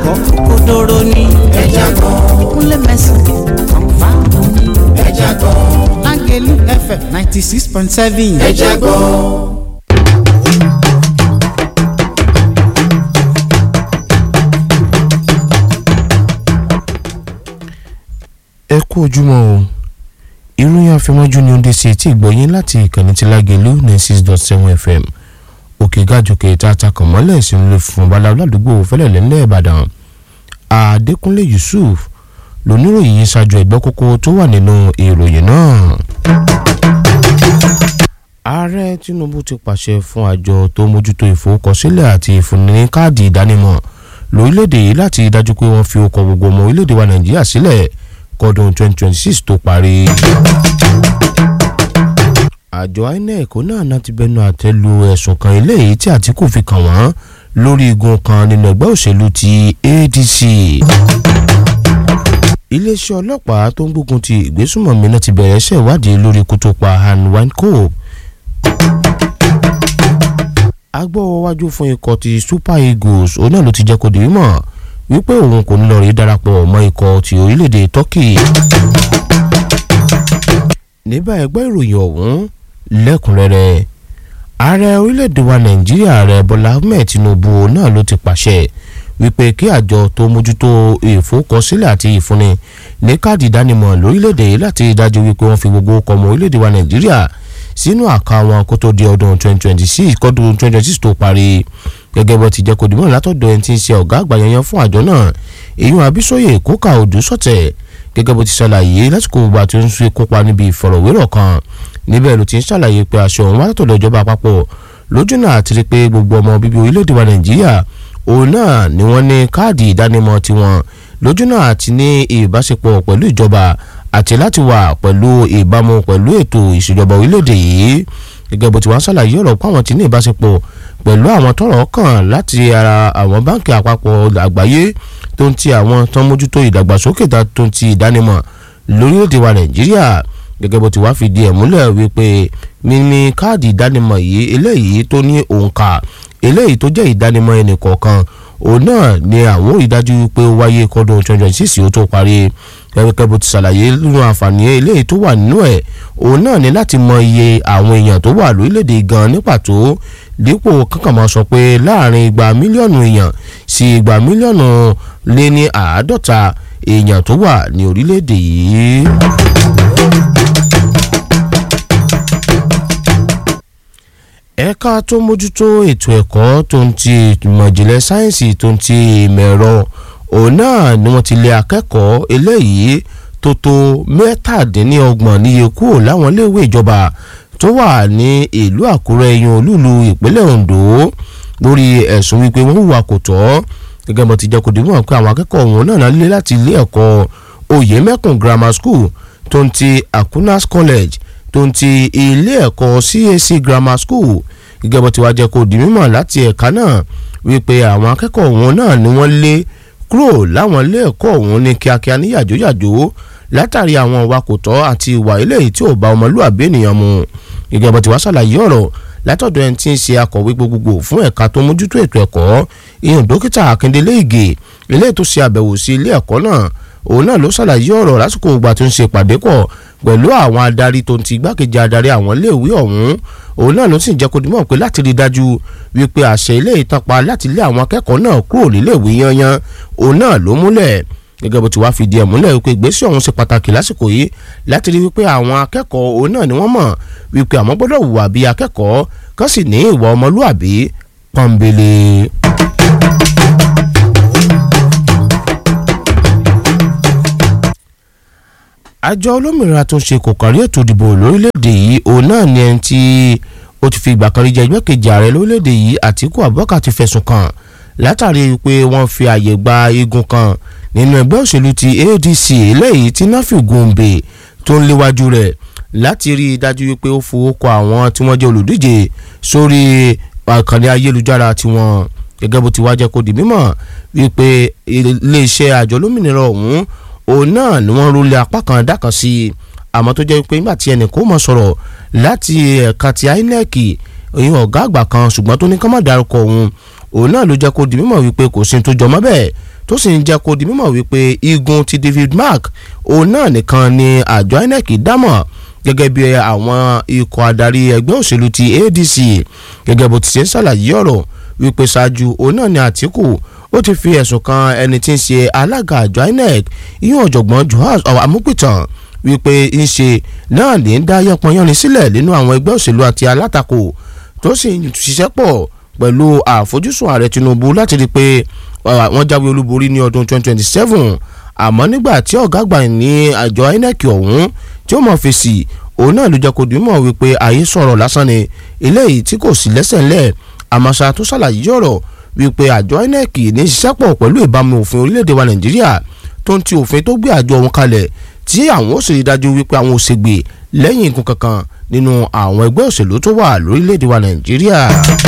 kọ́ kódóró ní. ẹja gbọ́. kúnlẹ̀ mẹ́sàn-án kọ̀ǹfà ní. ẹja gbọ́. lágẹ̀lú fm ninety six point seven. ẹja gbọ́. ẹ kú ojúmọ́ o ìròyìn àfẹmọ́jú ni ó ń dé sí etí ìgbọ̀yìn láti ìkànnì tí lágẹ̀lú ní six dot seven fm òkè gàjòkè tààtà kàn mọ́lẹ̀ sínú ilé fún babaláwo ládùúgbò fẹ́lẹ̀lẹ́ ńlẹ̀ ìbàdàn adékúnlé yusuf lóníròyìn yìí ṣáájú ẹgbẹ́ kókó tó wà nínú ìròyìn náà. ààrẹ tinubu ti pàṣẹ fún àjọ tó mójútó ìforúkọsílẹ̀ àti ìfúnni ní káàdì ìdánimọ̀ lórílẹ̀‐èdè yìí láti dájú pé wọ́n fi okọ̀ gbogbo ọmọ orílẹ̀‐èdè wa nàìjíríà sílẹ̀ kọ́dún 2026 tó parí. àjọ inec náà náà ti bẹnu àtẹ́ lu ẹ̀sùn kan eléyìí tí àtìkù fi kàn wọ́n lórí igun kan nínú ẹgbẹ́ òṣèlú ti adc. iléeṣẹ́ ọlọ́pàá tó ń gbógun ti ìgbésùnmọ̀mí náà ti bẹ̀rẹ̀ iṣẹ́ ìwádìí lórí ikú tó pa han winkop. agbọ́wọ́wájú fún ikọ̀ ti super eagles òun náà ló ti jẹ́ kó di mímọ̀ wípé òun kò ní lọ rí darapọ̀ mọ́ ikọ̀ ti orílẹ̀-èdè turkey. níbà ẹgbẹ́ ìròyìn ọ̀hún lẹ́kùnrẹ́rẹ́ ààrẹ orílẹ̀-èdè wa nàìjíríà ààrẹ bọ́lá ahmed tinubu náà ló ti pàṣẹ wípé kí àjọ tó mójútó ìfowókọsílẹ̀ àti ìfúnni ní káàdì ìdánimọ̀ lórílẹ̀-èdè yìí láti dájú wípé wọ́n fi gbogbo ọkọ̀ ọmọ orílẹ̀-èdè wa nàìjíríà sínú àká wọn kó tó di ọdún 2026 kọ́dún 2026 tó parí gẹ́gẹ́ bó ti jẹ́ kó dìmọ̀ látọ̀dọ̀ ẹni tí ń ṣe ọ̀gá àgbà yanyan fún àjọ náà èyún abísóyè kókà òdù sọ̀tẹ̀ gẹ́gẹ́ bó ti ṣàlàyé lásìkò ìgbà tó ń ṣe kópa níbi ìfọ̀rọ̀wérọ̀ kan níbẹ̀ ló ti ń ṣàlàyé pé aṣọ òun wá látọ̀dọ̀ ìjọba àpapọ̀ lójúnà àti rí pé gbogbo ọmọ bíbí orílẹ̀-èdè wa nàìjíríà òun náà ni wọ́n ní káàdì ìdánimọ̀ tiwọn lójúnà àti ní ìbáṣepọ̀ pẹ̀lú ìjọba àti láti wà pẹ̀lú ìbámu pẹ̀lú ètò ìṣèjọba orílẹ̀-èdè yìí gẹ́gẹ́ bó ti wá ṣàlàyé ọ̀rọ̀ pé àwọn ti ní ìbáṣepọ̀ pẹ̀lú àwọn tọ́rọ̀ kàn láti ara àwọn báńkì àpapọ̀ àgbáyé tó ń ti àwọn tó ń mójútó ìdàgbàsókè tó ń ti ìdánimọ̀ lórílẹ̀‐èdè wa nàìjíríà gẹ́gẹ́ bó ti wá fìdí ẹ̀ múlẹ̀ wípé mímí káàdì ìdánimọ̀ yìí eléyìí tó ní òǹkà eléyìí tó jẹ́ ìdánimọ̀ ẹnì kọ̀ọ̀kan òun náà ni àwọn ò rí dájú pé ó wáyé kọ́dún twenty twenty six ó tó parí gẹ́gẹ́ bó ti ṣàlàyé nínú àǹfààní eléyìí tó wà nínú ẹ̀ òun náà ní láti mọ iye àwọn èèyàn tó wà lórílẹ̀‐èdè gan ní pàtó dípò kankan máa sọ pé láàrin igba mílíọ̀nù èèyàn sí igba mílíọ̀nù lé ní àádọ́ta èèyàn tó wà ní orílẹ̀‐èdè yìí. ẹ̀ka tó mójútó ètò ẹ̀kọ́ tó ń ti ìmọ̀ ìjìnlẹ̀ sáyẹ́ǹsì tó ń ti ìmọ̀ ẹ̀rọ òun náà ni wọ́n ti lé akẹ́kọ̀ọ́ eléyìí tó tó mẹ́tàdínlọ́gbọ̀n níye kúrò láwọn iléèwé ìjọba tó wà ní ìlú àkúrẹ́ yan olúlu ìpínlẹ̀ ondo lórí ẹ̀sùn wípé wọ́n hùwà kò tọ́ gẹ́gẹ́ bó ti jẹ́ kó dìbò pé àwọn akẹ́kọ̀ọ́ wọn náà lé láti ilé ẹ̀kọ́ oyemekun grammar school tó ń ti akunas college tó ń ti ilé ẹ̀kọ́ cac grammar school gẹ́gẹ́ bó ti wá jẹ́ kó di mímọ̀ láti ẹ̀ka náà wípé àwọn akẹ́kọ̀ọ́ wọn náà ni wọ́n lé kúrò láwọn ilé ẹ̀kọ́ ọ̀hún ní kíákíá ní yàjóyàjó látàrí àwọn ìwà kò tọ́ àti ìwà eléyìí tí ò bá ọmọlúwàbí ènìyàn mu gẹ́gẹ́ bó ti wá ṣàlàyé ọ̀rọ̀ látọ̀dọ̀ ẹni tí ń ṣe akọ̀wé gbogbogbò fún ẹ̀ka tó mójútó ètò ẹ̀kọ́ ìyẹn dókítà akíndélé ìgè eléyìí tó ṣe àbẹ̀wò sí ilé ẹ̀kọ́ náà òun náà ló ṣàlàyé ọ̀rọ̀ lásìkò ìgbà tó ń ṣe ìpàdé pọ̀ pẹ̀lú àwọn adarí tó ń ti igbákejì adarí àwọn iléèwé ọ̀hún òun náà ló sì ń jẹ́ kó dimọ̀ pé láti rí i dájú wípé àṣẹ ilé ìtọ́pa láti lé àwọn akẹ́kọ̀ọ́ náà kúrò níléèwé yanyan òun náà ló múlẹ̀ gẹ́gẹ́ bó ti wá fìdí ẹ̀ múlẹ̀ wípé ìgbésẹ̀ ọ̀hún ṣe pàtàkì lásìkò yìí láti rí wípé àwọn akẹ́kọ̀ọ́ òun náà ni wọ́n mọ̀ wípé àwọn gbọ́dọ̀ hùwà bí akẹ́kọ̀ọ́ kán sì ní ìwà ọmọlúàbí pọ́nbélé. àjọ olómìnira tó ń ṣe kò kárí ètò ìdìbò lórílẹ̀‐èdè yìí òun náà ni ẹni tí ó ti fi ìgbà kan rí jẹ igbákejì ààrẹ lórílẹ̀‐èdè yìí àtìkú abubakar ti fẹ̀sùn kàn látàrí pé wọ́n fi àyè gba igun kan nínú ẹgbẹ́ òṣèlú ti adc eléyìí tí nafi gombe tó ń léwájú rẹ̀ láti rí i dájú wípé ó fowó kọ àwọn tí wọ́n jẹ́ olùdíje sórí àkànní ayélujára tiwọn gẹ́gẹ́ bó ti wá jẹ́ kó di mímọ̀ wípé iléeṣẹ́ àjọ olómìnira ọ̀hún òun náà ni wọ́n rúlé apá kan dákan sí i àmọ́ tó jẹ́ pé nígbà tí ẹnì kó mọ̀ sọ̀rọ̀ láti ẹ̀ka ti inec ìyẹn ọ̀gá àgbà kan ṣùgbọ́n tó ní ká má dárúkọ òun òun náà ló jẹ́ kó di mímọ̀ wípé kò sí tó jọmọ́ bẹ́ẹ̀ tó sì ń jẹ́ kó di mímọ̀ wípé igun ti David Mark òun náà nìkan ni àjọ INEC dámọ̀ gẹ́gẹ́ bí àwọn ikọ̀ adarí ẹgbẹ́ òṣèlú ti ADC gẹ́gẹ́ bó ti ṣe ń ṣàlàyé ọ̀rọ̀ wípé ṣáájú òun náà ni Àtíkù ó ti fi ẹ̀sùn kan ẹni tí ń ṣe alága àjọ INEC ìyún ọ̀jọ̀gbọ́n Joas Amúpìtàn wípé ń ṣe náà ní ń dá yánpọnyánrin sílẹ̀ nínú àwọn ẹgbẹ́ òṣèlú àti alátakò tó sì ń ṣiṣẹ́ pọ̀ pẹ̀lú àfojúsùn ààrẹ Tinubu láti rí i pé wọ́n jáwé olúborí ní ọdún 2027 àmọ́ nígbà tí ọ̀gá àgbà ní àjọ INEC ọ̀hún tí ó mọ̀ fèsì òun náà ló jẹ́ kó dìímọ̀ wípé àyè sọ̀rọ̀ lásán ni eléyìí tí kò sí lẹ́sẹ̀ ńlẹ̀ àmọ́ṣá tó ṣàlàyé ọ̀rọ̀ wípé àjọ INEC ní ṣiṣẹ́ pọ̀ pẹ̀lú ìbámu òfin orílẹ̀-èdè wa Nàìjíríà tó ń ti òfin tó gbé àjọ wọn kalẹ̀ tí àwọn ó sì rí dájú wípé àwọn ò ṣègbè lẹ́yìn igun kankan nínú àwọn ẹgbẹ́ òṣèlú tó wà lórílẹ̀‐èdè wa nàìjíríà.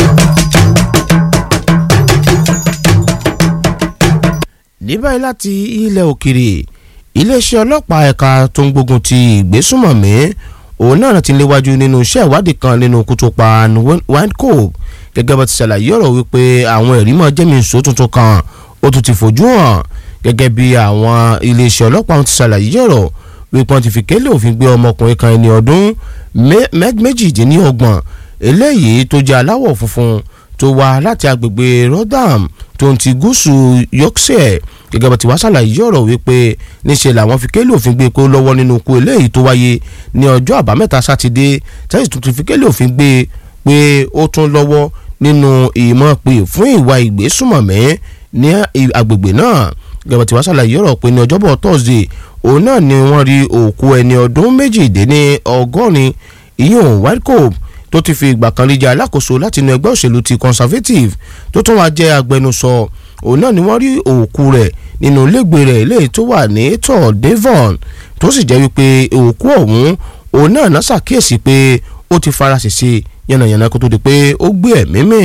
ní báyìí láti ilẹ̀ òkèrè iléeṣẹ́ ọlọ́pàá ẹ̀ka tó ń gbógun ti ìgbésùmọ̀mí òun náà ti léwájú nínú iṣẹ́ ìwádìí kan nínú kútùpá windcope gẹ́gẹ́ bá ti ṣàlàyé ọ̀rọ̀ wípé àwọn ẹ̀rí mọ́ jẹ́mìísọ tuntun kan ó tún ti fojú hàn gẹ́gẹ́ bí àwọn iléeṣẹ́ ọlọ́pàá ti ṣàlàyé ọ̀rọ̀ wípé wọ́n ti fi kélé òfin gbé ọmọkùnrin kan ẹni ọdún méjìdínlọ́gbọ̀n eléyìí tó jẹ́ aláwọ̀ funfun tó wá láti agbègbè Rotherham tó ń ti gúúsù Yorkshire gẹ́gẹ́ bá ti wá ṣàlàyé ọ̀rọ̀ wípé níṣẹ́ làwọn fi kélé òfin gbé pé ó lọ́wọ́ nínú ikú eléyìí tó wáyé ní ọjọ́ àbámẹ́ta sátidé tẹ́sí tó ti fi kélé òfin gbé pé ó tún lọ́wọ́ nínú ìmọ̀ pé fún ìwà ìgbésùmọ̀mí ní agbègbè náà gẹ́gẹ́ bá ti wá ṣàlàyé ọ̀rọ̀ pé ní ọjọ́bọ̀ Thursday òun náà ni wọ́n rí òkú ẹni ọdún méjìdínní ọgọ́rin ìyún Whitecope tó ti fi ìgbà kan rí jẹ́ alákòóso láti inú ẹgbẹ́ òṣèlú ti Conservative tó tún wá jẹ́ agbẹnusọ òun náà ni wọ́n rí òkú rẹ̀ nínú ilégbèé rẹ̀ eléyìí tó wà ní tọ̀ Devon tó sì jẹ́ wípé òkú ọ̀hún òun náà náà ṣàkíyèsí pé ó ti fara ṣèṣe yànnàyànnà kó tó di pé ó gbé ẹ̀mí mì.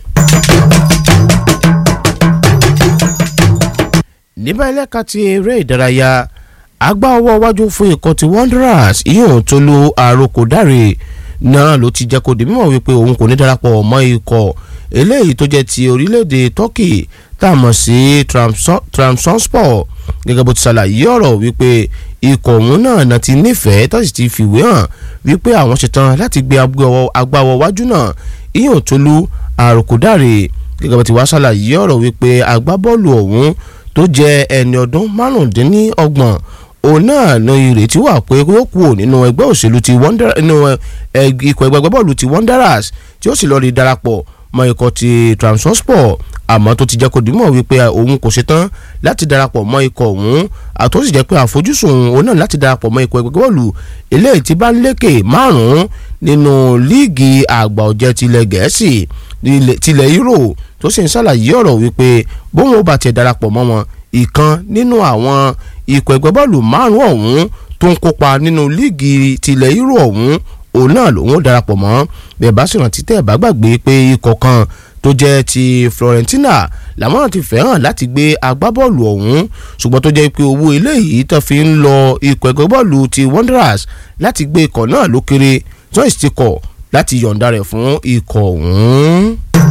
níbẹ̀ ẹlẹ́ka ti eré ìdárayá agbá ọwọ́ iwájú fún ikọ̀ ti Wanderers ìyóò tó lu àròkò dáre náà ló ti jẹ́ kó di mímọ̀ wípé òun kò ní darapọ̀ mọ́ ikọ̀ eléyìí tó jẹ́ ti orílẹ̀-èdè Turkey tá a mọ̀ sí Trabzonspor gẹ́gẹ́ bó ti ṣàlàyé ọ̀rọ̀ wípé ikọ̀ òun náà náà ti nífẹ̀ẹ́ tó sì ti fìwé hàn wípé àwọn ṣetán láti gbé agbá ọwọ́ iwájú náà ìyóò tó lu àròkò dáre gẹ́gẹ́ bó ti wá ṣàlàyé ọ̀rọ̀ wípé agbábọ́ọ̀lù ọ̀hún tó jẹ́ ẹni ọdún márùndínlọ́gbọ̀n òun náà ní ìrètí wà pé yóò kú nínú ẹgbẹ́ òṣèlú ti nínú ikọ̀ ẹgbẹ́ bọ́ọ̀lù ti Wanderers tí ó sì lọ́ọ́ rí darapọ̀ mọ́ ikọ̀ ti Trabzonspor àmọ́ tó ti jẹ́ kó dìímọ̀ wípé òun kò ṣetán láti darapọ̀ mọ́ ikọ̀ òun àtó sì jẹ́ pé àfojúsùn òun náà láti darapọ̀ mọ́ ikọ̀ ẹgbẹ́ bọ́ọ̀lù eléyìí tí bá ń lékè márùn-ún nínú líìgì àgbà ọ̀jẹ̀ tilẹ̀ gẹ̀ẹ́sì tilẹ̀ Euro tó sì ń ṣàlàyé ọ̀rọ̀ wípé bóun ó bá tiẹ̀ darapọ̀ mọ́ wọn ìkan nínú àwọn ikọ̀ ẹgbẹ́ bọ́ọ̀lù márùn-ún ọ̀hún tó ń kópa nínú líìgì tilẹ̀ Euro ọ̀hún òun náà lòun ó darapọ̀ mọ́ bẹ́ẹ̀ bá sì rántí tẹ́ ẹ̀ bá gbàgbé pé ikọ̀ kan tó jẹ́ ti Florentina làwọn náà ti fẹ́ràn láti gbé agbábọ́ọ̀lù ọ̀hún ṣùgbọ́n tó jẹ́ pé owó eléyìí tó fi ń lọ ikọ̀ ẹgbẹ́ bọ́ọ̀lù ti Wanderers láti gbé ikọ̀ náà ló kéré tó sì ti kọ̀ láti yọ̀ǹda rẹ̀ fún ikọ̀ ọ̀hún.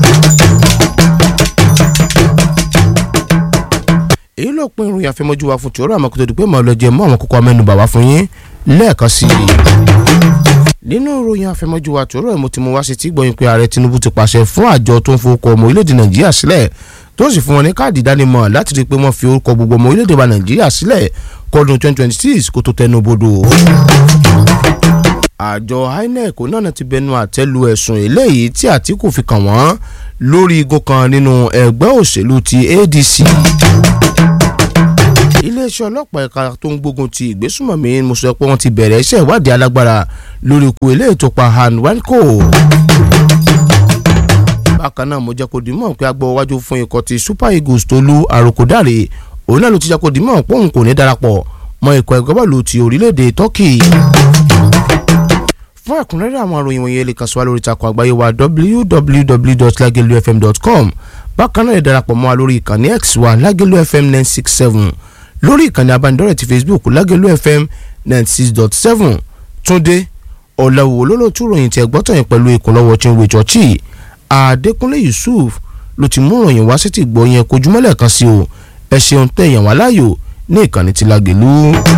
èyí ló pin ìròyìn àfẹmọ́jú wa fún tòórọ́ àmọ́ kó tó di pé màá lọ jẹ mọ́ àwọn kókó amẹ́nubà wá fún yín lẹ́ẹ̀kan sí i. nínú ìròyìn àfẹmọ́jú wa tòórọ́ ẹ̀ mo ti mú wá sí tí gbọ́yìn pé ààrẹ Tinubu ti pàṣẹ fún àjọ tó ń fowókọ ọmọ orílẹ̀-èdè Nàìjíríà sílẹ̀ tó sì fún wọn ní káàdì ìdánimọ̀ láti rí i pé wọ́n fi orúkọ gbogbo ọmọ orílẹ̀-èdè wa Nàìjíríà sílẹ̀ kọ́dún 2026 kó tó tẹnu bodò àjọ INEC náà ti bẹnu àtẹ́lu ẹ̀sùn eléyìí tí Àtíkù fi kàn wọ́n lórí igun kan nínú ẹgbẹ́ òṣèlú ti ADC. iléeṣẹ́ ọlọ́pàá ẹ̀ka tó ń gbógun ti ìgbésùmọ̀mí mo sọ pé wọ́n ti bẹ̀rẹ̀ iṣẹ́ ìwádìí alágbára lórí ikú eléyìí tó pa Han Wanko. bákan náà mo jẹ́ kó di mọ̀ pé agbọ́ wájú fún ikọ̀ ti Super Eagles tó lu àròkọ̀dáre òun náà ló ti jẹ́ kó di mọ̀ pé òun kò ní darapọ̀ mọ́ ikọ̀ ẹgbẹ́ bọ́ọ̀lù ti orílẹ̀-èdè Turkey fún ẹ̀kúnrẹ́rẹ́ àwọn àròyìn wọ̀nyí lè kàn sí wa lórí ìtàkùn àgbáyé wa www.lagelufm.com bákan náà lè darapọ̀ mọ́ wa lórí ìkànnì x wa lagelu fm nine six seven lórí ìkànnì abánidọ́rẹ̀ ti facebook lagelu fm ninety six dot seven túndé ọ̀làwò olólùtú ròyìn tí ẹgbọ́tàn yẹn pẹ̀lú ìkúnlọ́wọ́ chinwe chọ́ọ̀chì adékúnlé yusuf ló ti mú ròyìn wá sí ti gbọ́ yẹn kojúmọ́lẹ̀ kan sí o ẹ ṣeun tẹ̀yàn wá láàyò ní ìkànnì tí lágẹ̀lú.